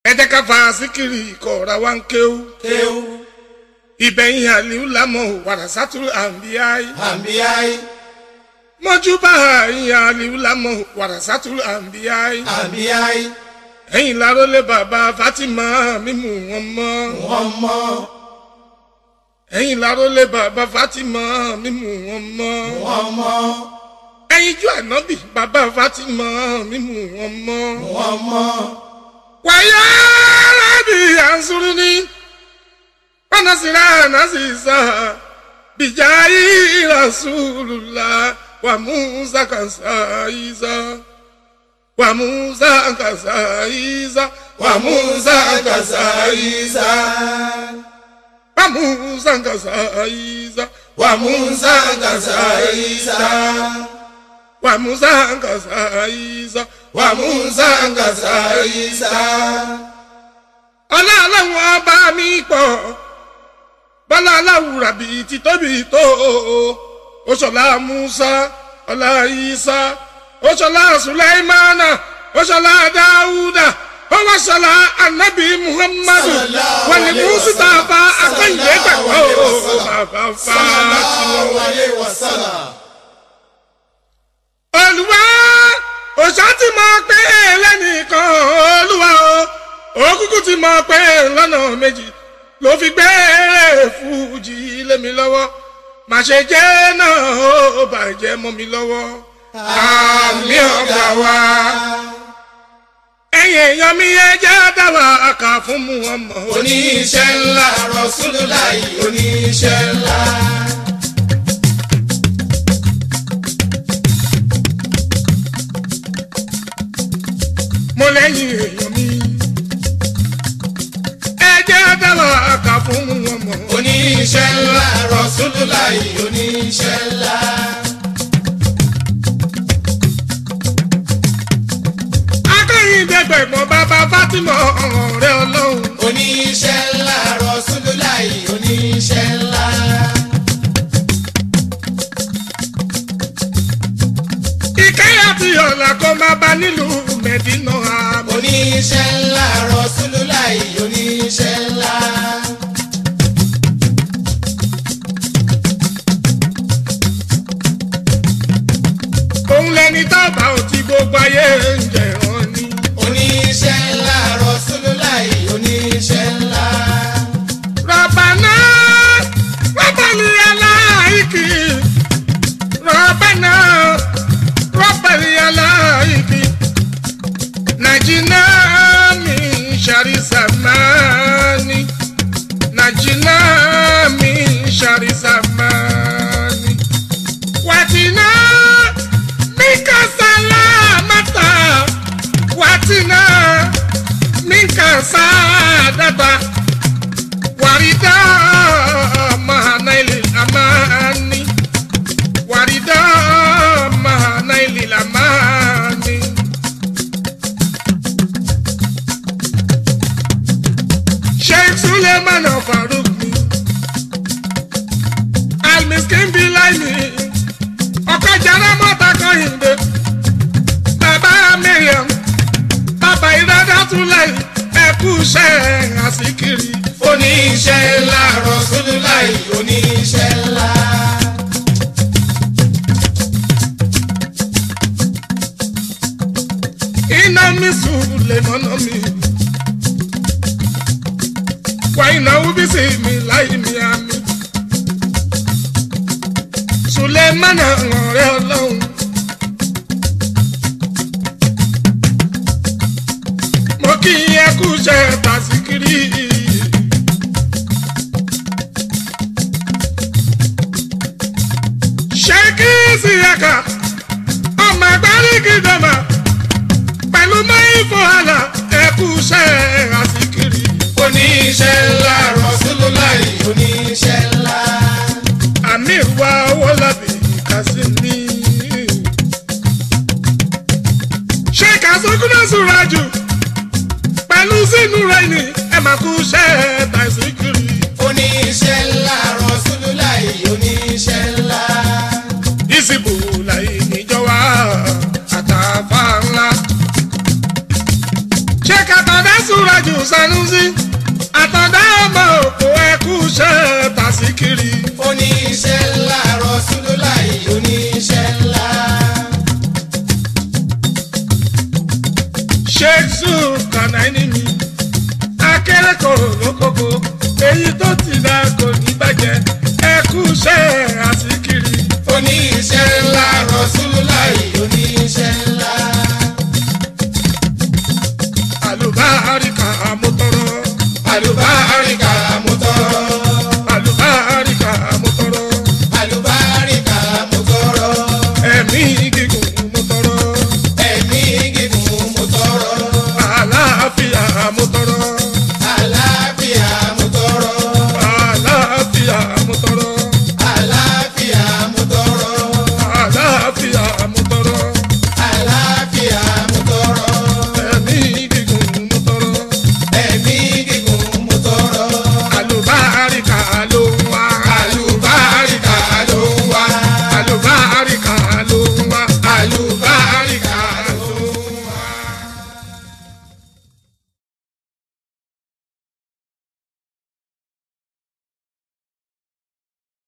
ẹ jẹ́ ká fa síkìrì ìkọ̀ọ̀ra wa ń kéwú. kéwú ìbẹ̀yìn àlìú lámọ̀ wàràsátú àǹbíyáì. àǹbíyáì mọ́júbà ìyìn àlìú lámọ̀ wàràsátú àǹbíyáì. àǹbíyáì ẹ̀yìn lárólé bàbá Fatima mímú wọn mọ́. wọ́n mọ́ ẹ̀yìn lárólé bàbá Fatima mímú wọn mọ́. wọ́n mọ́ ẹ̀yìn ju ànábì bàbá Fatima mímú wọn mọ́. wọ́n mọ́ wàyà rábì ànsúrú ní pánásìrá nàṣìṣà bìjáyì rasulùlá wà musa kàṣà ìzà wà musa kàṣà ìzà wà musa kàṣà ìzà wà musa kàṣà ìzà wà musa kàṣà ìzà wà musa kàṣà ìzà wà musa kàṣà ìzà ọlọ́run ọba mi pọ̀ bọ́lá aláwùrà bíi ti tóbi tó oṣọlá musa ọlá isa oṣọlá sulaimana oṣọlá dáúdà ọwọ́ṣọlá anabi muhammadu wọn ni mustapha akọ́yìnbé gbàgbọ́ bàbá fàtìmọ́. sallallahu alayhi wa sallam olùwà òṣà ti mọ pé lẹ́nìkan olúwa o òkùnkùn ti mọ pé lọ́nà méjì ló fi gbé fújì lé mi lọ́wọ́ má ṣe jẹ́ náà ó bàjẹ́ mọ́ mi lọ́wọ́ àmì ọ̀gá wa ẹ̀yìn èèyàn mi yẹ jẹ́ dáwà àkà fún mu ọmọ oníṣẹ́ ńlá Rasulullahi oníṣẹ́ ńlá. mo lẹ́yìn èèyàn mi ẹ jẹ́ dáwà àkà fún mu ọmọ. oníṣẹ́ ńlá Rasulullahi oníṣẹ́ ńlá. akẹ́yìndẹ́gbẹ̀gbọ́n bàbá Fatima ọ̀rẹ́ ọlọ́run. oníṣẹ́ ńlá Rasulullahi oníṣẹ́ ńlá. ìkẹyà tí ọ̀là kò máa bá nílùú mẹ́dínà àmọ́. oníṣẹ́ ńlá Rasulullahi oníṣẹ́ ńlá. òun lẹni tábà ò ti gbogbo ayé ń jẹ̀rán ni. oníṣẹ́ ńlá Rasulullahi oníṣẹ́ ńlá. rọ̀bàná rọ̀bàlì aláìkì rọ̀bàná rọ̀bàlì aláìkì nàìjíríà mi ṣàrìsàmánì nàìjíríà mi ṣàrìsàmánì wàtínà minka salamata wàtínà minka sadata wàrídà mahanaili amani wàrídà mahanaili amani. sheikh suleiman faruk mi almiskin bilaini ọkọ jara mọta kọhìndé bàbá miriam bàbá ìrádá túnláì ẹkú iṣẹ́ àsìkiri. oníṣẹ́ ńlá Rasulullahi oníṣẹ́ ńlá. iná mi sùn lè mọ́nà mi. wà iná wúbí sí mi láì mi àmì. sùlẹ̀ mọ́nà ọ̀rẹ́ ọlọ́run. mo kí ẹ kú iṣẹ́ tàṣíkiri. ṣé kí sí ẹ̀ka ọmọ ẹgbẹ́ rí gidama pẹ̀lú mẹ́fọ́ àlà ẹ̀kú iṣẹ́ àsìkiri. oníṣẹ́ ńlá Rasulullahi oníṣẹ́ ńlá. àmì ìwà owó lábì kásìmí. ṣé kásókúnà sùúrà jù pẹ̀lú sínú rẹ̀ ni ẹ máa kú iṣẹ́ tàṣíkiri. oníṣẹ́ ńlá Rasulullahi oníṣẹ́ ńlá. ìsìbò láyé níjọba àtàfà ńlá. ṣé kàtàdé sùúrà níwájú sanusi àtọ̀dá ọmọ òkú ẹkú ṣe tàṣíkiri. oníṣẹ́ ńlá Rasulullahi oníṣẹ́ ńlá. sheikh zul kanaini mi akérèkọ̀rọ̀ lókòkò èyí tó ti dá kò ní bàjẹ́ ẹkú ṣe àṣíkiri. oníṣẹ́ ńlá Rasulullahi oníṣẹ́ ńlá. àlùbáríkà mo tọrọ àlùbáríkà mo tọrọ. àlùbáríkà mo tọrọ àlùbáríkà mo tọrọ. ẹ̀mí gígùn mo tọrọ ẹ̀mí gígùn mo tọrọ. àlàáfíà mo tọrọ.